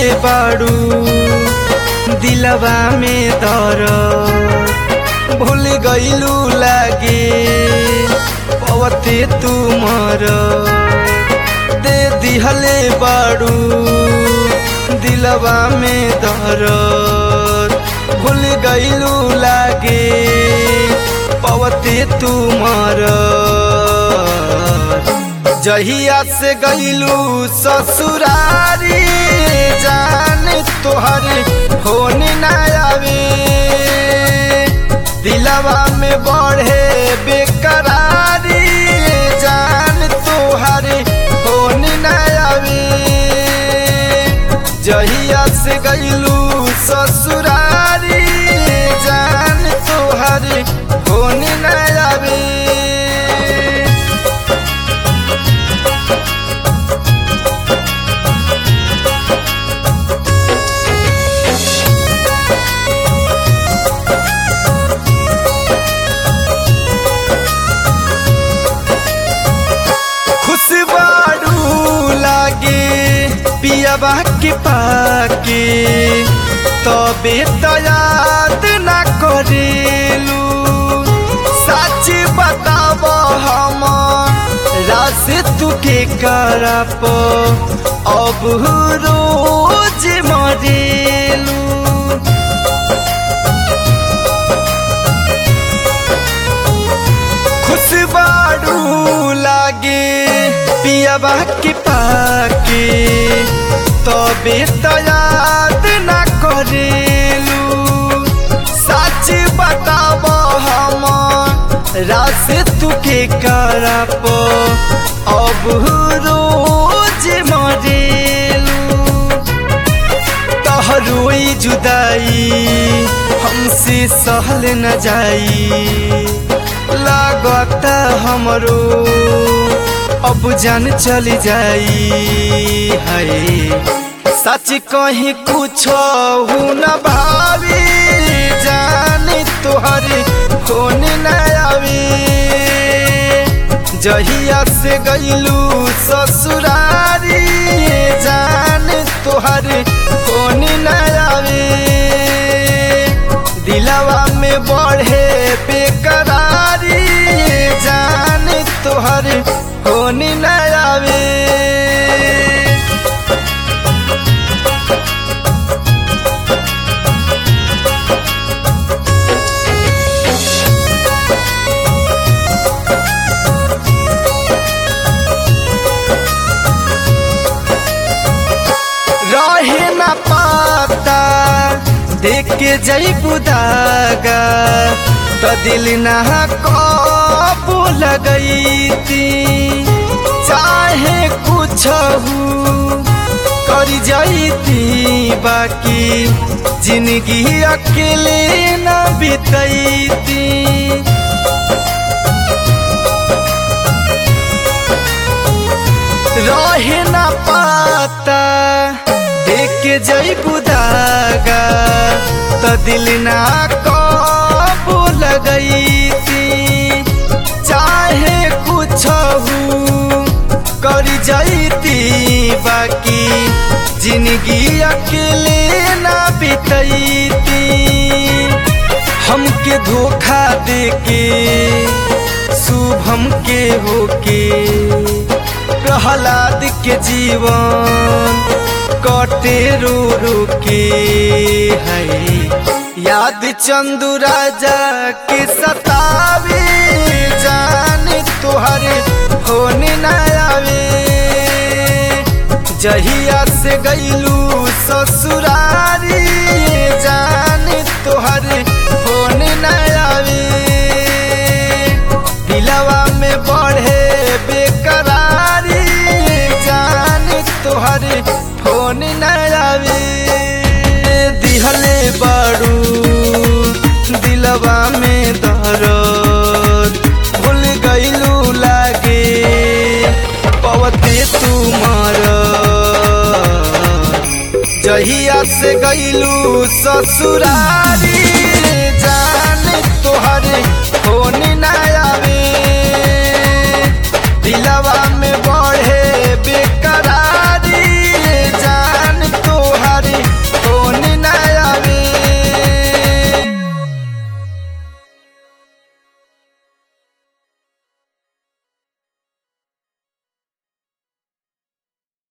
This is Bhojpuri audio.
बाड़ू दिलवा में दर भूल गईलू लागे पवते तुमर दे दिहले बाड़ू दिलवा में दर भूल गईलू लागे पवते तुमर जहिया से गईलू ससुरारी जान तोहर फोन न आवे दिलवा में बढ़े बेकरारी जान तोहर फोन न आवे जहिया से गईलू ससुरारी जान तोहर फोन न आवे खुशबारू लागे पियाबा के पाके तबे तो याद ना करेलू सच बताब हम रास तुके करप अब रोज मरेलू खुशबारू लागे पियाबा के पाके तबे तो याद ना करेलू सच बताब हम रास तुके करप अब रोज मरेलू तहरोई जुदाई हमसे सहल न जाई लागत हमरो अब जान चल जाई है सच कहीं कुछ न भावी जान तोहर फोन न आवे जहिया से गईलू ससुरारी जान तोहर फोन न आवे दिलवा में बढ़े बेकरारी जान तोहर फोन न आवे रहे न पाता देख के जई बुदागा तो दिल ना कबू लगई थी चाहे कुछ कर जाती बाकी जिंदगी अकेले न बीतती रहे न पाता देख के जई बुदागा तो दिल ना कबू लगई थी चाहे कुछ कर जाती बाकी जिंदगी अकेले ना बीतती हमके धोखा दे के शुभम के होके प्रहलाद के जीवन कटे रो रो के है याद चंदू राजा के सतावे जान तुहर होने न आवे जहिया से गईलू ससुरारी जान तुहर होने न आवे दिलवा में बढ़े बेकरारी जान तोहर फोन न आवे दिहले बाड़ू दिलवा में दर्द भूल गईलू लागे पवते तुमार जहिया से गईलू ससुरारी जान तोहर फोन न